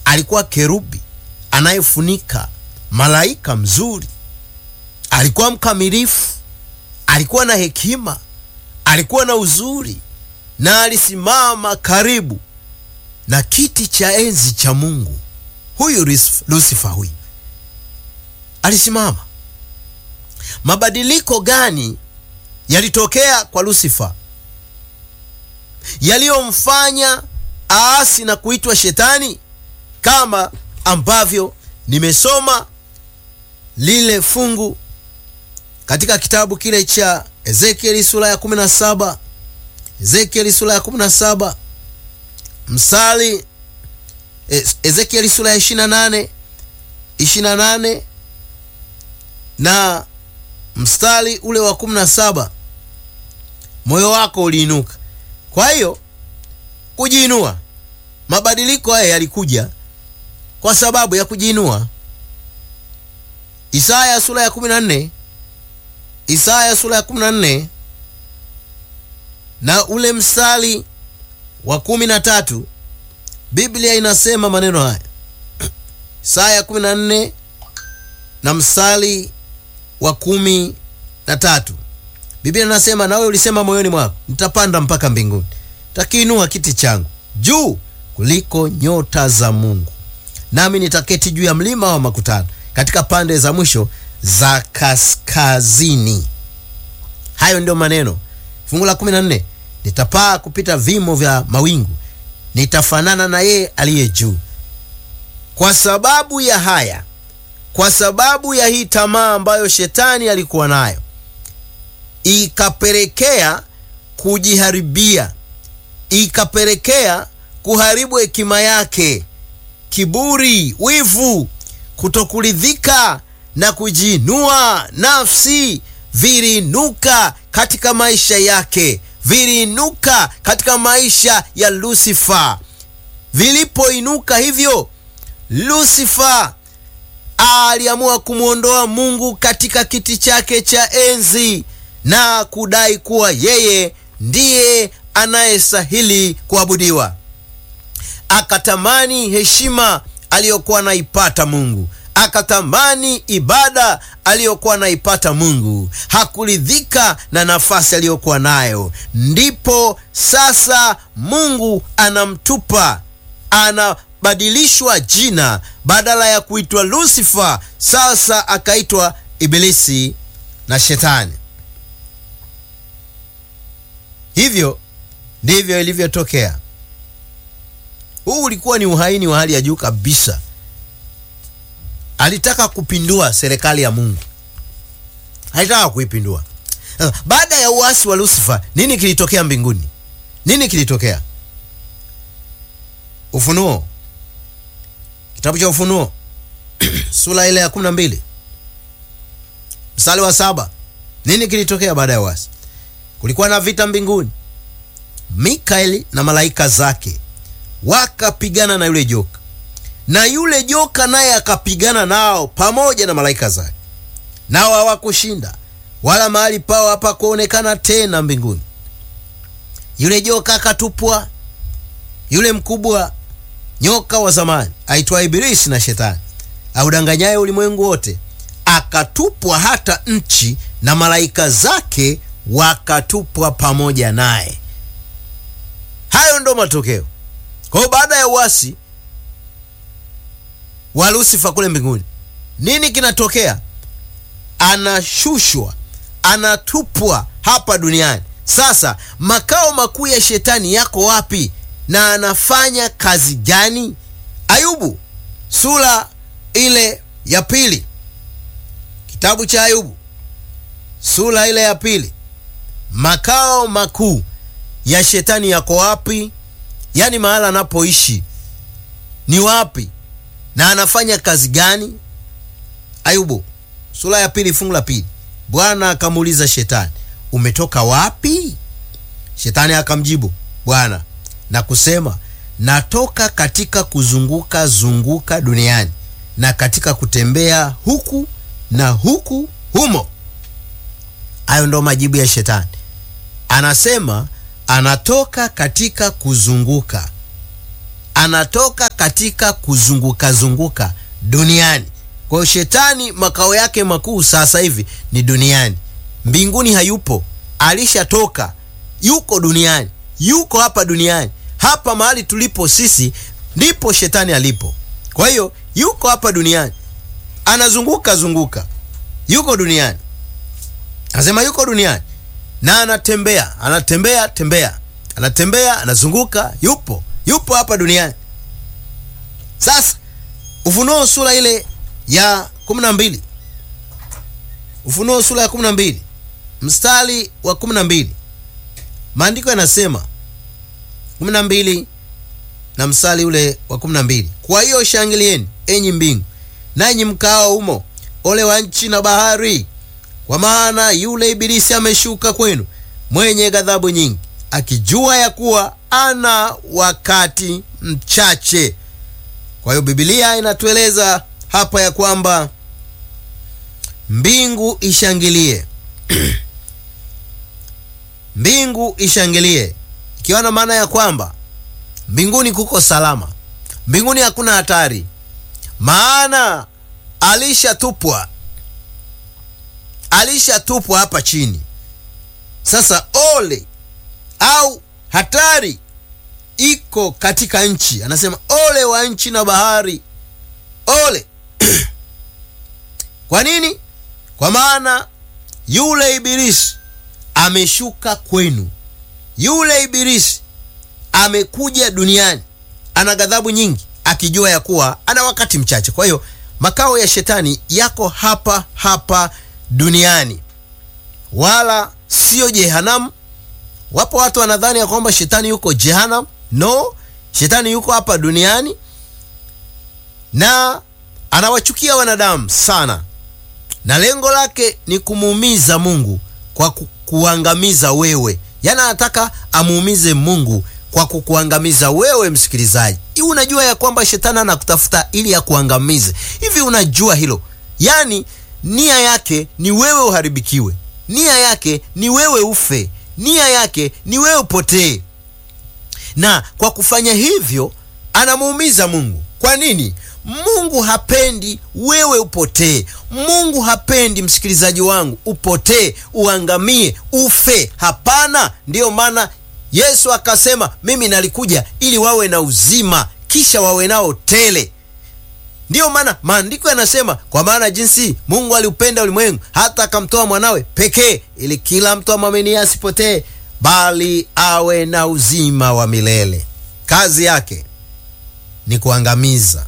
alikuwa kerubi anayefunika, malaika mzuri, alikuwa mkamilifu, alikuwa na hekima, alikuwa na uzuri, na alisimama karibu na kiti cha enzi cha Mungu. Huyu Lusifa huyu alisimama. Mabadiliko gani yalitokea kwa Lusifa yaliyomfanya aasi na kuitwa shetani? Kama ambavyo nimesoma lile fungu katika kitabu kile cha Ezekieli sura ya 17, Ezekieli sura ya 17 msali Ezekieli sura ya 28 28 na mstari ule wa 17, moyo wako uliinuka. Kwa hiyo kujiinua, mabadiliko haya yalikuja kwa sababu ya kujiinua. Isaya sura ya 14, Isaya sura ya 14 na ule mstari wa kumi na tatu Biblia inasema maneno haya. Isaya 14 na mstari wa kumi na tatu Biblia inasema, nawe ulisema moyoni mwako, nitapanda mpaka mbinguni, takiinua kiti changu juu kuliko nyota za Mungu, nami nitaketi juu ya mlima wa makutano katika pande za mwisho za kaskazini. Hayo ndio maneno. Fungu la 14 nitapaa kupita vimo vya mawingu, nitafanana na yeye aliye juu. Kwa sababu ya haya, kwa sababu ya hii tamaa ambayo shetani alikuwa nayo, ikapelekea kujiharibia, ikapelekea kuharibu hekima yake, kiburi, wivu, kutokuridhika na kujiinua nafsi viliinuka katika maisha yake viliinuka katika maisha ya Lusifa. Vilipoinuka hivyo, Lusifa aliamua kumwondoa Mungu katika kiti chake cha enzi na kudai kuwa yeye ndiye anayestahili kuabudiwa. Akatamani heshima aliyokuwa anaipata Mungu akatamani ibada aliyokuwa anaipata Mungu. Hakuridhika na nafasi aliyokuwa nayo. Ndipo sasa Mungu anamtupa, anabadilishwa jina, badala ya kuitwa Lusifa sasa akaitwa Ibilisi na Shetani. Hivyo ndivyo ilivyotokea. Huu ulikuwa ni uhaini wa hali ya juu kabisa. Alitaka kupindua serikali ya Mungu, alitaka kuipindua. Baada ya uasi wa Lusifa, nini kilitokea mbinguni? Nini kilitokea? Ufunuo, kitabu cha Ufunuo sura ile ya kumi na mbili mstari wa saba. Nini kilitokea baada ya uasi? Kulikuwa na vita mbinguni, Mikaeli na malaika zake wakapigana na yule joka na yule joka naye akapigana nao pamoja na malaika zake, nao hawakushinda, wala mahali pao hapakuonekana tena mbinguni. Yule joka akatupwa, yule mkubwa nyoka wa zamani aitwa Ibilisi na Shetani audanganyaye ulimwengu wote, akatupwa hata nchi, na malaika zake wakatupwa pamoja naye. Hayo ndo matokeo. Kwa hiyo baada ya uasi wa Lusifa kule mbinguni, nini kinatokea? Anashushwa, anatupwa hapa duniani. Sasa makao makuu ya shetani yako wapi na anafanya kazi gani? Ayubu sura ile ya pili, kitabu cha Ayubu sura ile ya pili, makao makuu ya shetani yako wapi? Yaani mahala anapoishi ni wapi na anafanya kazi gani? Ayubu sura ya pili fungu la pili. Bwana akamuuliza Shetani, umetoka wapi? Shetani akamjibu Bwana na kusema, natoka katika kuzunguka zunguka duniani na katika kutembea huku na huku humo. Hayo ndo majibu ya Shetani. Anasema anatoka katika kuzunguka anatoka katika kuzunguka zunguka duniani. Kwa hiyo shetani makao yake makuu sasa hivi ni duniani, mbinguni hayupo, alishatoka, yuko duniani, yuko hapa duniani. Hapa mahali tulipo sisi ndipo shetani alipo. Kwa hiyo yuko hapa duniani, anazunguka zunguka, yuko duniani, anasema yuko duniani na anatembea, anatembea tembea, anatembea, anazunguka, yupo yupo hapa duniani. Sasa Ufunuo sura ile ya kumi na mbili Ufunuo sura ya kumi na mbili mstari wa kumi na mbili maandiko yanasema kumi na mbili na mstari ule wa kumi na mbili kwa hiyo shangilieni enyi mbingu nanyi mkao humo, ole wa nchi na bahari, kwa maana yule ibilisi ameshuka kwenu mwenye ghadhabu nyingi, akijua ya kuwa ana wakati mchache. Kwa hiyo Biblia inatueleza hapa ya kwamba mbingu ishangilie mbingu ishangilie, ikiwa na maana ya kwamba mbinguni kuko salama, mbinguni hakuna hatari, maana alishatupwa, alishatupwa hapa chini. Sasa ole au hatari iko katika nchi, anasema ole wa nchi na bahari, ole kwa nini? Kwa maana yule ibilisi ameshuka kwenu, yule ibilisi amekuja duniani, ana ghadhabu nyingi, akijua ya kuwa ana wakati mchache. Kwa hiyo makao ya shetani yako hapa hapa duniani, wala sio jehanamu. Wapo watu wanadhani ya kwamba shetani yuko jehanamu. No, shetani yuko hapa duniani na anawachukia wanadamu sana, na lengo lake ni kumuumiza Mungu kwa kukuangamiza wewe. Yaani anataka amuumize Mungu kwa kukuangamiza wewe, msikilizaji. Hivi unajua ya kwamba shetani anakutafuta ili akuangamize? Hivi unajua hilo? Yaani nia yake ni wewe uharibikiwe, nia yake ni wewe ufe, nia yake ni wewe upotee, na kwa kufanya hivyo anamuumiza Mungu. Kwa nini? Mungu hapendi wewe upotee. Mungu hapendi msikilizaji wangu upotee, uangamie, ufe. Hapana. Ndiyo maana Yesu akasema, mimi nalikuja ili wawe na uzima, kisha wawe nao tele. Ndiyo maana maandiko yanasema, kwa maana jinsi Mungu aliupenda ulimwengu hata akamtoa mwanawe pekee, ili kila mtu amwaminie asipotee, bali awe na uzima wa milele. Kazi yake ni kuangamiza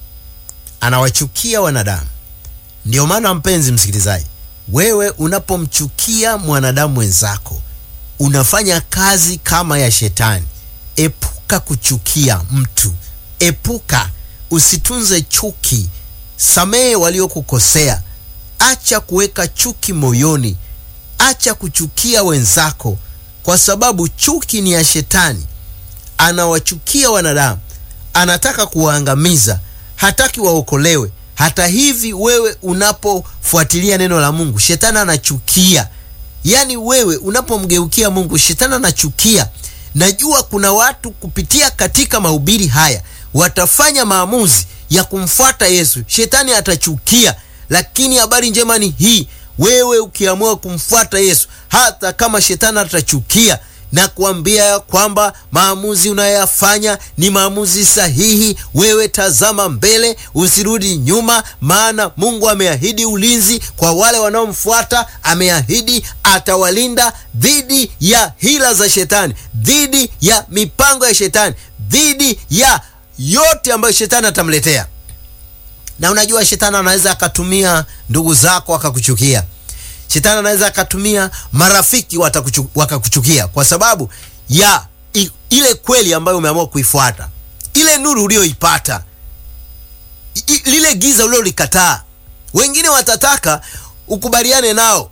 anawachukia wanadamu. Ndiyo maana mpenzi msikilizaji, wewe unapomchukia mwanadamu mwenzako unafanya kazi kama ya shetani. Epuka kuchukia mtu, epuka, usitunze chuki, samehe waliokukosea, acha kuweka chuki moyoni, acha kuchukia wenzako, kwa sababu chuki ni ya shetani. Anawachukia wanadamu, anataka kuwaangamiza hataki waokolewe. Hata hivi wewe unapofuatilia neno la Mungu, shetani anachukia. Yaani wewe unapomgeukia Mungu, shetani anachukia. Najua kuna watu kupitia katika mahubiri haya watafanya maamuzi ya kumfuata Yesu, shetani atachukia. Lakini habari njema ni hii, wewe ukiamua kumfuata Yesu, hata kama shetani atachukia na kuambia kwamba maamuzi unayoyafanya ni maamuzi sahihi. Wewe tazama mbele, usirudi nyuma, maana Mungu ameahidi ulinzi kwa wale wanaomfuata. Ameahidi atawalinda dhidi ya hila za shetani, dhidi ya mipango ya shetani, dhidi ya yote ambayo shetani atamletea. Na unajua shetani anaweza akatumia ndugu zako akakuchukia Shetani anaweza akatumia marafiki wakakuchukia kwa sababu ya i, ile kweli ambayo umeamua kuifuata, ile nuru uliyoipata, lile giza uliolikataa. Wengine watataka ukubaliane nao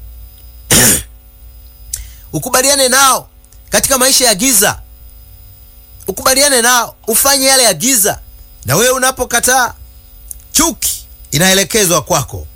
ukubaliane nao katika maisha ya giza, ukubaliane nao ufanye yale ya giza, na wewe unapokataa, chuki inaelekezwa kwako.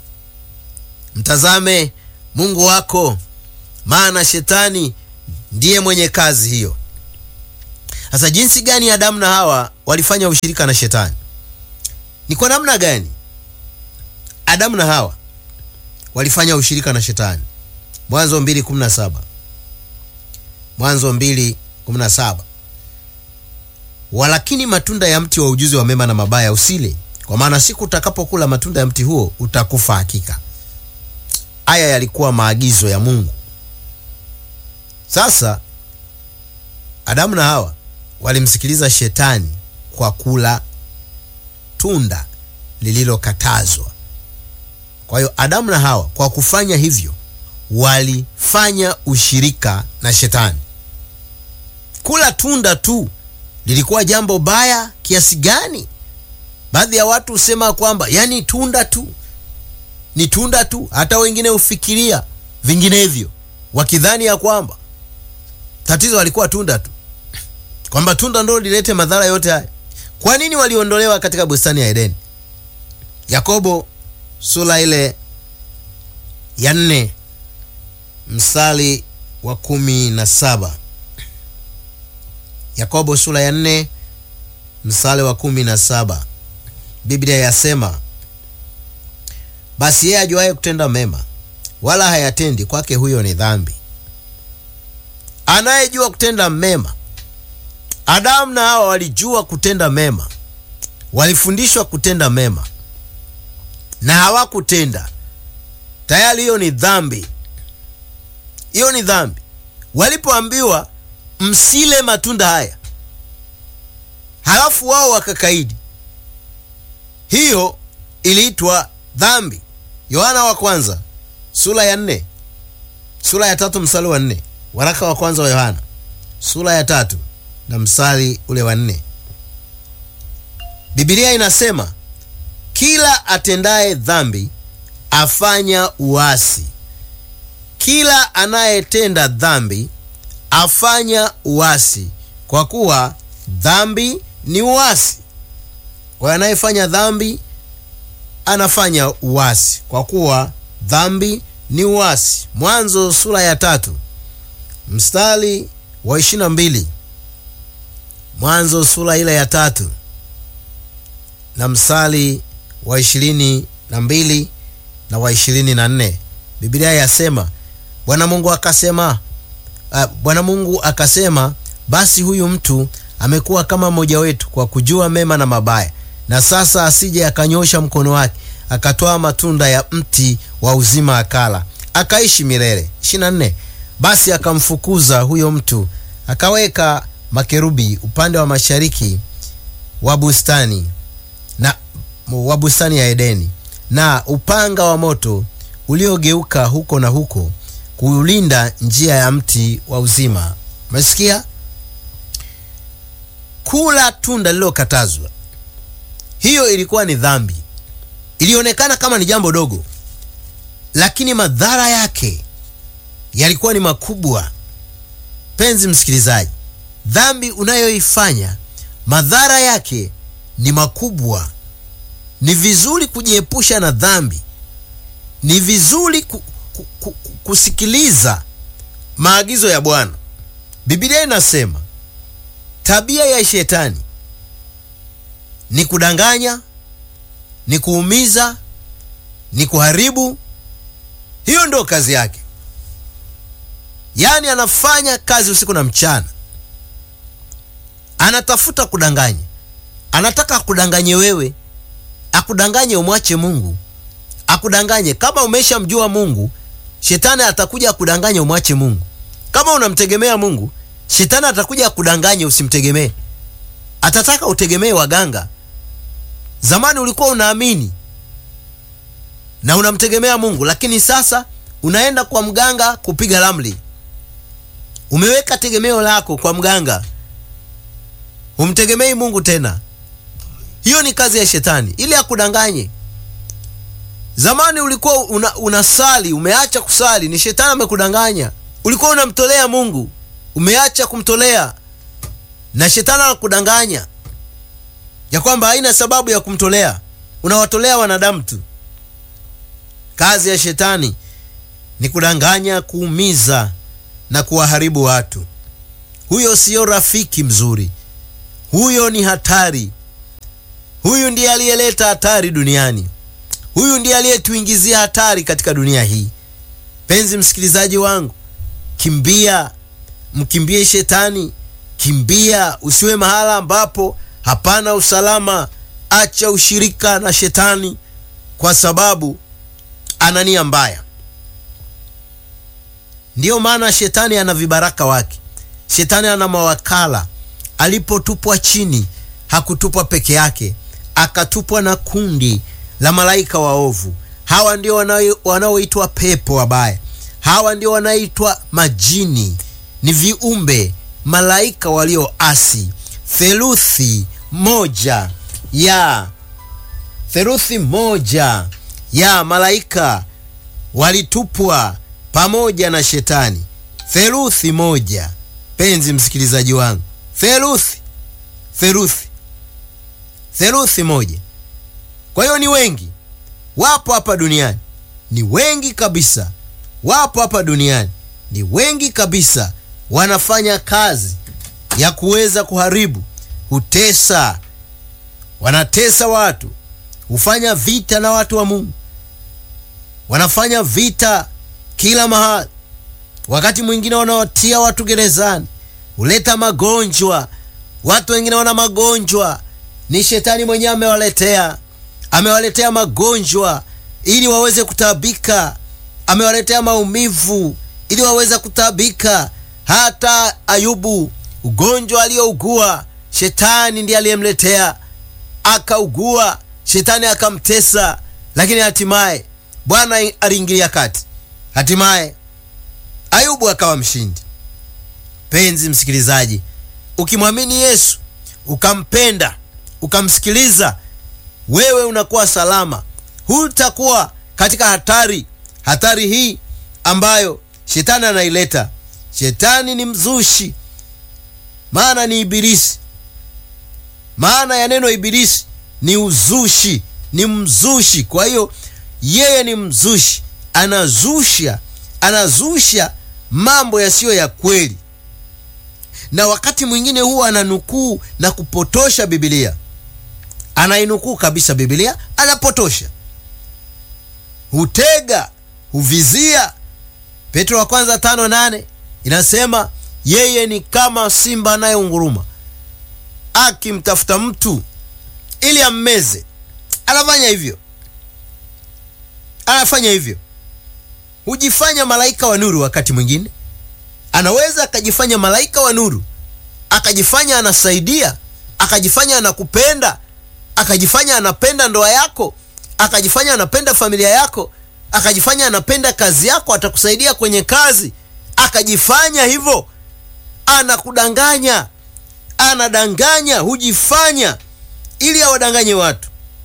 Mtazame Mungu wako, maana shetani ndiye mwenye kazi hiyo. Sasa jinsi gani Adamu na Hawa walifanya ushirika na shetani? Ni kwa namna gani Adamu na Hawa walifanya ushirika na shetani? Mwanzo 2:17. Mwanzo 2:17. Walakini matunda ya mti wa ujuzi wa mema na mabaya usile, kwa maana siku utakapokula matunda ya mti huo utakufa hakika. Haya yalikuwa maagizo ya Mungu. Sasa Adamu na Hawa walimsikiliza shetani kwa kula tunda lililokatazwa. Kwa hiyo Adamu na Hawa kwa kufanya hivyo walifanya ushirika na shetani. Kula tunda tu lilikuwa jambo baya kiasi gani? Baadhi ya watu husema kwamba yani tunda tu ni tunda tu, hata wengine hufikiria vinginevyo, wakidhani ya kwamba tatizo alikuwa tunda tu, kwamba tunda ndo lilete madhara yote haya. Kwa nini waliondolewa katika bustani ya Edeni? Yakobo sura ile ya nne mstari wa kumi na saba. Yakobo sura ya nne mstari wa kumi na saba. Biblia yasema, basi yeye ajuaye kutenda mema wala hayatendi, kwake huyo ni dhambi. Anayejua kutenda mema, Adamu na Hawa walijua kutenda mema, walifundishwa kutenda mema na hawakutenda, tayari hiyo ni dhambi. Hiyo ni dhambi. Walipoambiwa msile matunda haya, halafu wao wakakaidi, hiyo iliitwa dhambi. Yohana wa kwanza sura ya nne sura ya tatu mstari wa nne waraka wa kwanza wa Yohana sura ya tatu na mstari ule wa nne Biblia inasema kila atendaye dhambi afanya uasi, kila anayetenda dhambi afanya uasi, kwa kuwa dhambi ni uasi. Kwa anayefanya dhambi anafanya uasi, kwa kuwa dhambi ni uasi. Mwanzo sura ya tatu mstari wa ishirini na mbili Mwanzo sura ile ya tatu na mstari wa ishirini na mbili na wa ishirini na nne Biblia yasema Bwana Mungu akasema uh, Bwana Mungu akasema, basi huyu mtu amekuwa kama mmoja wetu kwa kujua mema na mabaya, na sasa asije akanyosha mkono wake akatoa matunda ya mti wa uzima akala, akaishi milele. 24 Basi akamfukuza huyo mtu akaweka makerubi upande wa mashariki wa bustani na wa bustani ya Edeni, na upanga wa moto uliogeuka huko na huko kuulinda njia ya mti wa uzima. Umesikia? Kula tunda lililokatazwa, hiyo ilikuwa ni dhambi. Ilionekana kama ni jambo dogo, lakini madhara yake yalikuwa ni makubwa. Penzi msikilizaji, dhambi unayoifanya madhara yake ni makubwa. Ni vizuri kujiepusha na dhambi, ni vizuri ku, ku, ku, kusikiliza maagizo ya Bwana. Biblia inasema tabia ya shetani ni kudanganya, ni kuumiza, ni kuharibu. Hiyo ndio kazi yake, yaani anafanya kazi usiku na mchana, anatafuta kudanganya, anataka akudanganye wewe, akudanganye umwache Mungu, akudanganye kama umeshamjua Mungu. Shetani atakuja akudanganye umwache Mungu. Kama unamtegemea Mungu, shetani atakuja akudanganye usimtegemee. Atataka utegemee waganga. Zamani ulikuwa unaamini na unamtegemea Mungu, lakini sasa unaenda kwa mganga kupiga ramli. Umeweka tegemeo lako kwa mganga, humtegemei Mungu tena. Hiyo ni kazi ya shetani ili akudanganye. Zamani ulikuwa una, unasali umeacha kusali, ni shetani amekudanganya. Ulikuwa unamtolea Mungu umeacha kumtolea, na shetani anakudanganya ya kwamba haina sababu ya kumtolea, unawatolea wanadamu tu. Kazi ya shetani ni kudanganya, kuumiza na kuwaharibu watu. Huyo siyo rafiki mzuri, huyo ni hatari. Huyu ndiye aliyeleta hatari duniani. Huyu ndiye aliyetuingizia hatari katika dunia hii. Penzi msikilizaji wangu, kimbia, mkimbie shetani, kimbia, usiwe mahala ambapo hapana usalama. Acha ushirika na shetani, kwa sababu ana nia mbaya. Ndiyo maana shetani ana vibaraka wake, shetani ana mawakala. Alipotupwa chini, hakutupwa peke yake, akatupwa na kundi la malaika waovu. Hawa ndio wanaoitwa pepo wabaya, hawa ndio wanaitwa majini. Ni viumbe malaika walioasi. Theluthi moja ya theluthi moja ya malaika walitupwa pamoja na shetani. Theluthi moja, penzi msikilizaji wangu, theluthi theluthi theluthi moja. Kwa hiyo ni wengi, wapo hapa duniani, ni wengi kabisa, wapo hapa duniani, ni wengi kabisa, wanafanya kazi ya kuweza kuharibu, hutesa, wanatesa watu, hufanya vita na watu wa Mungu, wanafanya vita kila mahali. Wakati mwingine wanawatia watu gerezani, huleta magonjwa. Watu wengine wana magonjwa, ni shetani mwenyewe amewaletea, amewaletea magonjwa ili waweze kutaabika, amewaletea maumivu ili waweze kutaabika. Hata Ayubu, ugonjwa aliyougua shetani ndiye aliyemletea, akaugua, shetani akamtesa, lakini hatimaye Bwana aliingilia kati, hatimaye Ayubu akawa mshindi. Penzi msikilizaji, ukimwamini Yesu ukampenda ukamsikiliza, wewe unakuwa salama, hutakuwa katika hatari. Hatari hii ambayo shetani anaileta. Shetani ni mzushi, maana ni ibilisi. Maana ya neno ibilisi ni uzushi, ni mzushi. Kwa hiyo yeye ni mzushi, anazusha, anazusha mambo yasiyo ya kweli, na wakati mwingine huwa ananukuu na kupotosha Biblia. Anainukuu kabisa Biblia, anapotosha, hutega, huvizia. Petro wa kwanza tano nane inasema yeye ni kama simba anayeunguruma akimtafuta mtu ili ammeze. Anafanya hivyo, anafanya hivyo hujifanya malaika wa nuru. Wakati mwingine anaweza akajifanya malaika wa nuru, akajifanya anasaidia, akajifanya anakupenda, akajifanya anapenda ndoa yako, akajifanya anapenda familia yako, akajifanya anapenda kazi yako, atakusaidia kwenye kazi, akajifanya hivyo, anakudanganya, anadanganya, hujifanya ili awadanganye watu.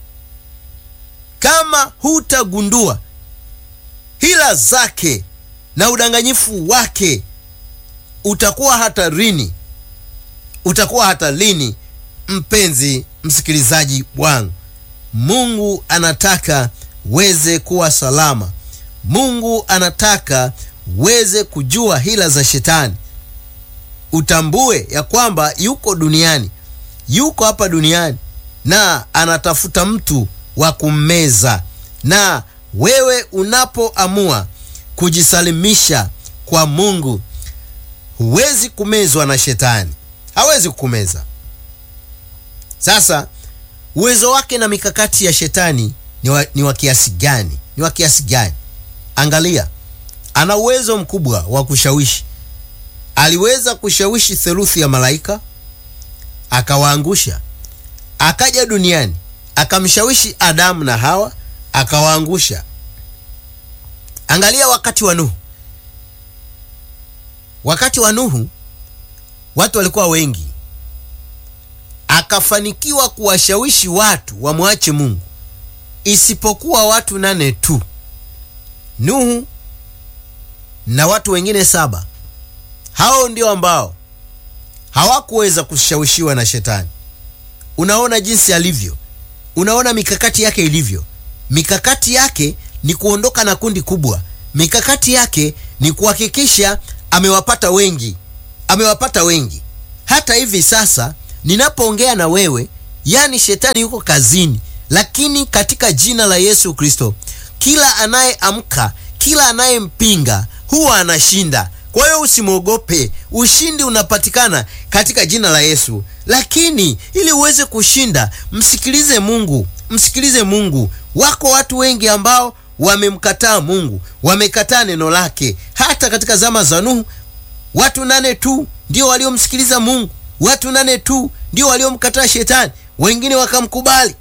Kama hutagundua hila zake na udanganyifu wake, utakuwa hatarini, utakuwa hatarini. Mpenzi msikilizaji wangu, Mungu anataka weze kuwa salama. Mungu anataka weze kujua hila za shetani, utambue ya kwamba yuko duniani, yuko hapa duniani na anatafuta mtu wa kummeza na wewe unapoamua kujisalimisha kwa Mungu, huwezi kumezwa na shetani, hawezi kukumeza. Sasa uwezo wake na mikakati ya shetani ni wa, ni wa kiasi gani? Ni wa kiasi gani? Angalia, ana uwezo mkubwa wa kushawishi. Aliweza kushawishi theluthi ya malaika akawaangusha. Akaja duniani akamshawishi Adamu na Hawa akawaangusha. Angalia wakati wa Nuhu. Wakati wa Nuhu watu walikuwa wengi, akafanikiwa kuwashawishi watu wamwache Mungu isipokuwa watu nane tu, Nuhu na watu wengine saba. Hao ndio ambao hawakuweza kushawishiwa na shetani. Unaona jinsi alivyo, unaona mikakati yake ilivyo. Mikakati yake ni kuondoka na kundi kubwa. Mikakati yake ni kuhakikisha amewapata wengi, amewapata wengi. Hata hivi sasa ninapoongea na wewe, yani shetani yuko kazini, lakini katika jina la Yesu Kristo, kila anayeamka, kila anayempinga huwa anashinda. Kwa hiyo usimwogope, ushindi unapatikana katika jina la Yesu. Lakini ili uweze kushinda, msikilize Mungu, msikilize Mungu. Wako watu wengi ambao wamemkataa Mungu, wamekataa neno lake. Hata katika zama za Nuhu, watu nane tu ndio waliomsikiliza Mungu, watu nane tu ndio waliomkataa shetani, wengine wakamkubali.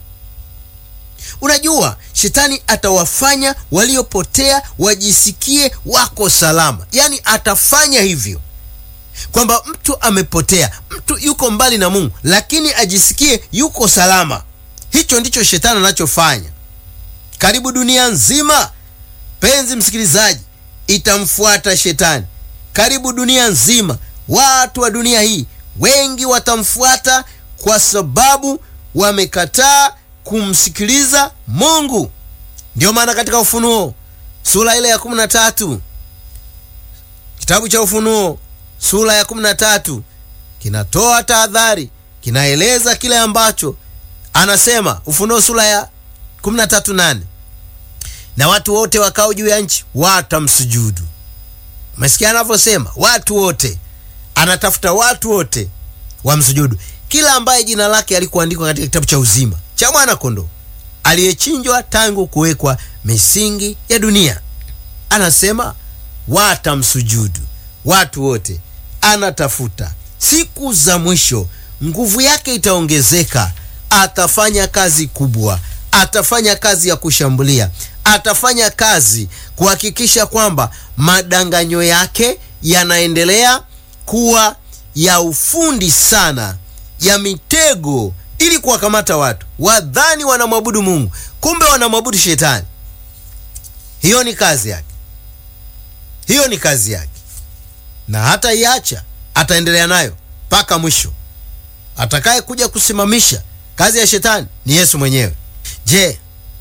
Unajua, shetani atawafanya waliopotea wajisikie wako salama, yaani atafanya hivyo kwamba mtu amepotea, mtu yuko mbali na Mungu, lakini ajisikie yuko salama. Hicho ndicho shetani anachofanya karibu dunia nzima. Penzi msikilizaji, itamfuata shetani karibu dunia nzima. Watu wa dunia hii wengi watamfuata kwa sababu wamekataa kumsikiliza Mungu. Ndiyo maana katika Ufunuo sura ile ya kumi na tatu kitabu cha Ufunuo sura ya kumi na tatu kinatoa tahadhari, kinaeleza kile ambacho anasema. Ufunuo sura ya kumi na tatu nane na watu wote wakao juu ya nchi watamsujudu. Umesikia anavyosema watu wote, anatafuta watu wote wamsujudu, kila ambaye jina lake alikuandikwa katika kitabu cha uzima cha mwana kondoo aliyechinjwa tangu kuwekwa misingi ya dunia. Anasema watamsujudu watu wote. Anatafuta siku za mwisho, nguvu yake itaongezeka, atafanya kazi kubwa, atafanya kazi ya kushambulia, atafanya kazi kuhakikisha kwamba madanganyo yake yanaendelea kuwa ya ufundi sana, ya mitego ili kuwakamata watu wadhani wanamwabudu Mungu, kumbe wanamwabudu shetani. Hiyo ni kazi yake, hiyo ni kazi yake, na hata iacha, ataendelea nayo mpaka mwisho. Atakaye kuja kusimamisha kazi ya shetani ni Yesu mwenyewe. Je,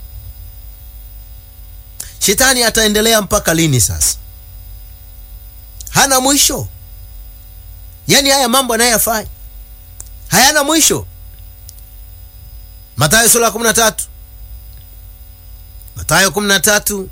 shetani ataendelea mpaka lini? Sasa hana mwisho, yaani haya mambo anayoyafanya hayana mwisho. Mathayo sura ya 13, Mathayo 13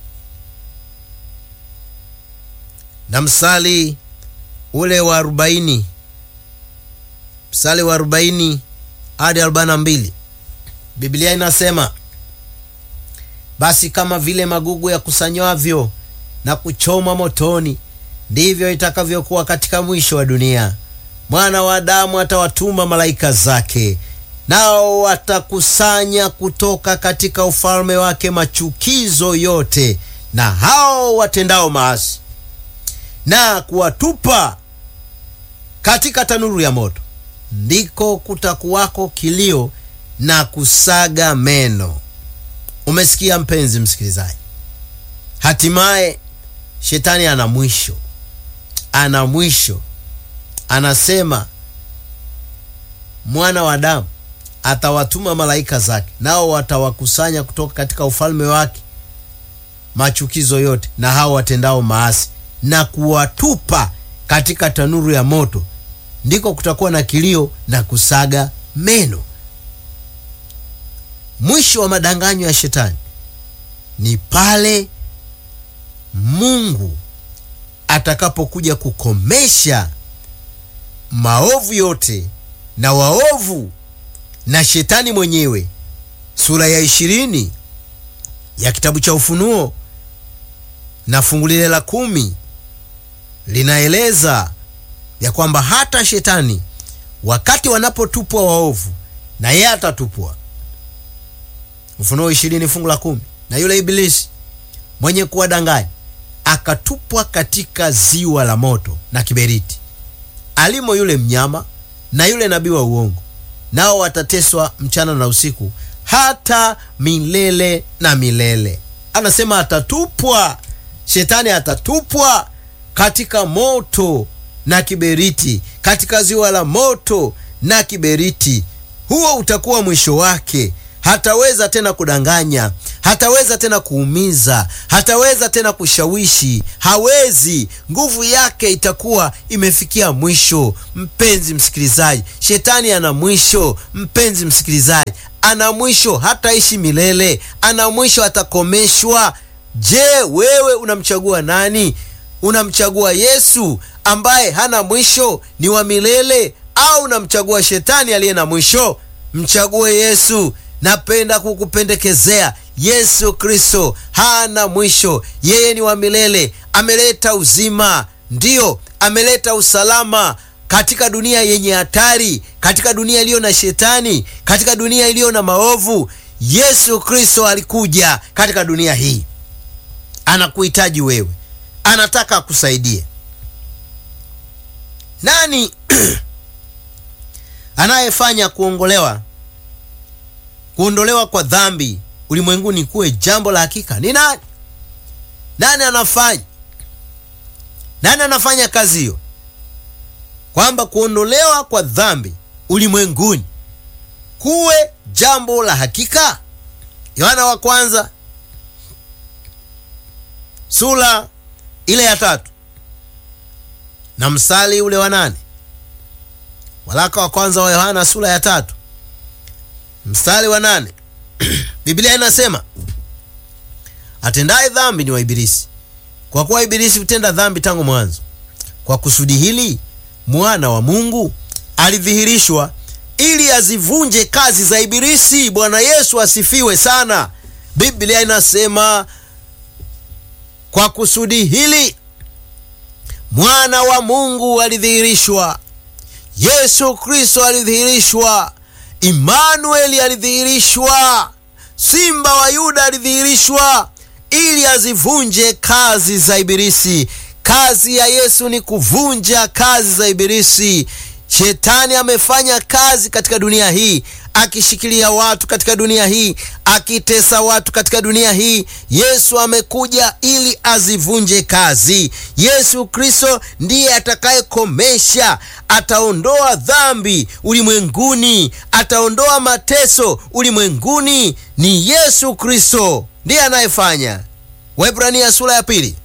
na msali ule wa 40, msali wa 40 hadi 42, Biblia inasema basi kama vile magugu yakusanywavyo na kuchoma motoni, ndivyo itakavyokuwa katika mwisho wa dunia. Mwana wa Adamu atawatuma malaika zake nao watakusanya kutoka katika ufalme wake machukizo yote na hao watendao maasi, na kuwatupa katika tanuru ya moto, ndiko kutakuwako kilio na kusaga meno. Umesikia mpenzi msikilizaji? Hatimaye shetani ana mwisho, ana mwisho. Anasema mwana wa Adamu atawatuma malaika zake nao watawakusanya kutoka katika ufalme wake machukizo yote na hao watendao maasi na kuwatupa katika tanuru ya moto, ndiko kutakuwa na kilio na kusaga meno. Mwisho wa madanganyo ya shetani ni pale Mungu atakapokuja kukomesha maovu yote na waovu na shetani mwenyewe. Sura ya ishirini ya kitabu cha Ufunuo na fungu lile la kumi linaeleza ya kwamba hata shetani wakati wanapotupwa waovu, na yeye atatupwa. Ufunuo ishirini fungu la kumi na yule ibilisi mwenye kuwadanganya akatupwa katika ziwa la moto na kiberiti, alimo yule mnyama na yule nabii wa uongo nao watateswa mchana na usiku hata milele na milele. Anasema atatupwa, shetani atatupwa katika moto na kiberiti, katika ziwa la moto na kiberiti. Huo utakuwa mwisho wake. Hataweza tena kudanganya, hataweza tena kuumiza, hataweza tena kushawishi, hawezi. Nguvu yake itakuwa imefikia mwisho. Mpenzi msikilizaji, shetani ana mwisho. Mpenzi msikilizaji, ana mwisho, hataishi milele, ana mwisho, atakomeshwa. Je, wewe unamchagua nani? Unamchagua Yesu ambaye hana mwisho, ni wa milele, au unamchagua shetani aliye na mwisho? Mchague Yesu. Napenda kukupendekezea Yesu Kristo hana mwisho, yeye ni wa milele. Ameleta uzima, ndiyo, ameleta usalama katika dunia yenye hatari, katika dunia iliyo na shetani, katika dunia iliyo na maovu. Yesu Kristo alikuja katika dunia hii, anakuhitaji wewe, anataka akusaidie. Nani anayefanya kuongolewa kuondolewa kwa dhambi ulimwenguni kuwe jambo la hakika? Ni nani? Nani anafanya nani anafanya kazi hiyo, kwamba kuondolewa kwa dhambi ulimwenguni kuwe jambo la hakika? Yohana wa kwanza sura ile ya tatu na mstari ule wa nane. Waraka wa kwanza wa Yohana sura ya tatu mstari wa nane. Biblia inasema atendaye dhambi ni wa Ibilisi, kwa kuwa Ibilisi hutenda dhambi tangu mwanzo. Kwa kusudi hili mwana wa Mungu alidhihirishwa ili azivunje kazi za Ibilisi. Bwana Yesu asifiwe sana. Biblia inasema kwa kusudi hili mwana wa Mungu alidhihirishwa, Yesu Kristo alidhihirishwa, Imanueli alidhihirishwa, Simba wa Yuda alidhihirishwa ili azivunje kazi za Ibilisi. Kazi ya Yesu ni kuvunja kazi za Ibilisi. Shetani amefanya kazi katika dunia hii, akishikilia watu katika dunia hii, akitesa watu katika dunia hii. Yesu amekuja ili azivunje kazi. Yesu Kristo ndiye atakayekomesha, ataondoa dhambi ulimwenguni, ataondoa mateso ulimwenguni. Ni Yesu Kristo ndiye anayefanya. Waebrania sura ya pili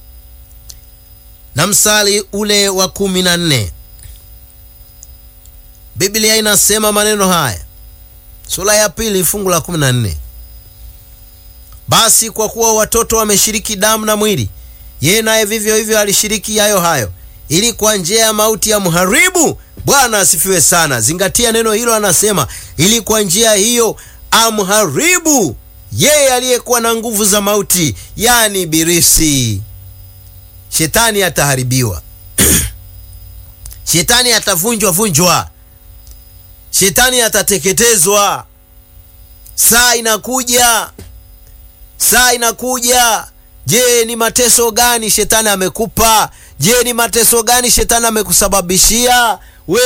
na mstari ule wa kumi na nne. Biblia inasema maneno haya, sura ya pili fungu la 14: basi kwa kuwa watoto wameshiriki damu na mwili, yeye naye vivyo hivyo alishiriki yayo hayo, ili kwa njia ya mauti ya mharibu. Bwana asifiwe sana. Zingatia neno hilo, anasema ili kwa njia hiyo amharibu yeye aliyekuwa na nguvu za mauti, yani Ibilisi. Shetani ataharibiwa shetani atavunjwa vunjwa Shetani atateketezwa. Saa inakuja, saa inakuja. Je, ni mateso gani shetani amekupa? Je, ni mateso gani shetani amekusababishia?